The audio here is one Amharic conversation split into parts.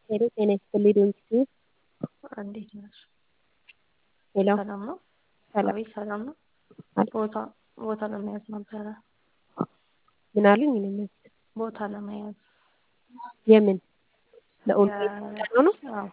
ሄሎ ጤና ይስጥልኝ ድምፅሽ እንዴት ነሽ? ሄሎ ሰላም ነው? ሰላም አቤት ሰላም ነው? አለ ቦታ ቦታ ለመያዝ ነበረ። ምን አሉኝ? እኔ ምን ቦታ ለመያዝ የምን የ ለኦንላይን ስልጠና ነው? አዎ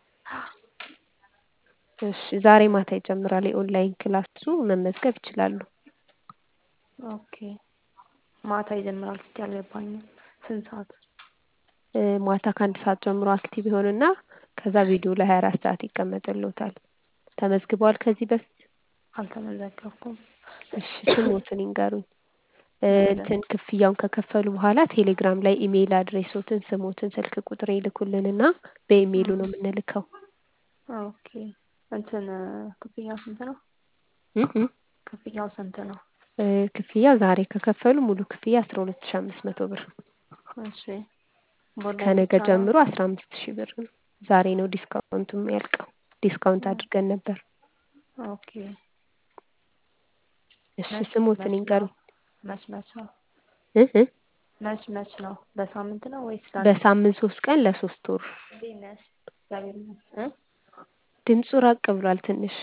እሺ ዛሬ ማታ ይጀምራል የኦንላይን ክላሱ መመዝገብ ይችላሉ። ኦኬ ማታ ይጀምራል ስትይ አልገባኝም። ስንት ሰዓት? እ ማታ ከአንድ ሰዓት ጀምሮ አክቲቭ ይሆንና ከዛ ቪዲዮ ለሀያ አራት ሰዓት ይቀመጥልዎታል። ተመዝግበዋል ከዚህ በፊት? አልተመዘገብኩም። እሺ ስምዎትን ይንገሩኝ? እ ሜላት እንትን ክፍያውን ከከፈሉ በኋላ ቴሌግራም ላይ ኢሜይል አድሬሶትን፣ ስሞትን፣ ስልክ ቁጥር ይልኩልንና በኢሜይሉ ነው የምንልከው። ኦኬ እንትን ክፍያው ስንት ነው? እ እ ክፍያው ስንት ነው? እ ክፍያው ዛሬ ከከፈሉ ሙሉ ክፍያ አስራ ሁለት ሺህ አምስት መቶ ብር እሺ በኦንላይን ከነገ ብቻ ነው? ጀምሮ አስራ አምስት ሺህ ብር ነው። ዛሬ ነው ዲስካውንቱ የሚያልቀው። ዲስካውንት አድርገን ነበር። ኦኬ እሺ መች ስሞትን መች ነው? ይንገሩኝ? መች መች ነው? እ እ መች መች ነው? በሳምንት ነው ወይስ ለአንድ በሳምንት ሶስት ቀን ለሶስት ወር። እንዴት ነሽ? እግዚአብሔር ይመስገን። እ ድምፁ ራቅ ብሏል ትንሽ።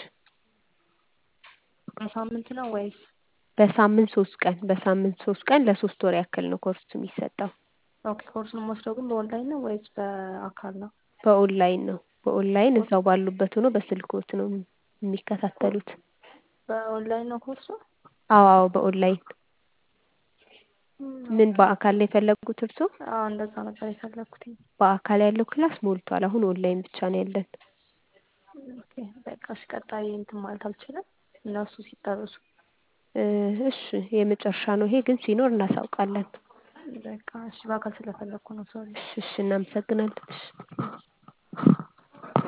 በሳምንት ነው ወይስ በሳምንት ሶስት ቀን በሳምንት ሶስት ቀን ለሶስት ወር ያክል ነው ኮርሱ የሚሰጠው። ኦኬ ኮርሱን የምወስደው ግን በኦንላይን ነው ወይስ በአካል ነው? በኦንላይን ነው። በኦንላይን እዛው ባሉበት ሆነው በስልክዎት ነው የሚከታተሉት። በኦንላይን ነው ኮርሱ? አዎ አዎ በኦንላይን ምን በአካል ነው የፈለጉት እርስዎ? አዎ እንደዛ ነበር የፈለኩትኝ። በአካል ያለው ክላስ ሞልቷል። አሁን ኦንላይን ብቻ ነው ያለን። ኦኬ በቃ እሺ ቀጣይ እንትን ማለት አልችልም? እነሱ ሲጨርሱ እ እሺ የመጨረሻ ነው ይሄ ግን ሲኖር እናሳውቃለን። በቃ እሺ በአካል ስለፈለኩ ነው ሶሪ። እሺ እሺ እናመሰግናለን። እሺ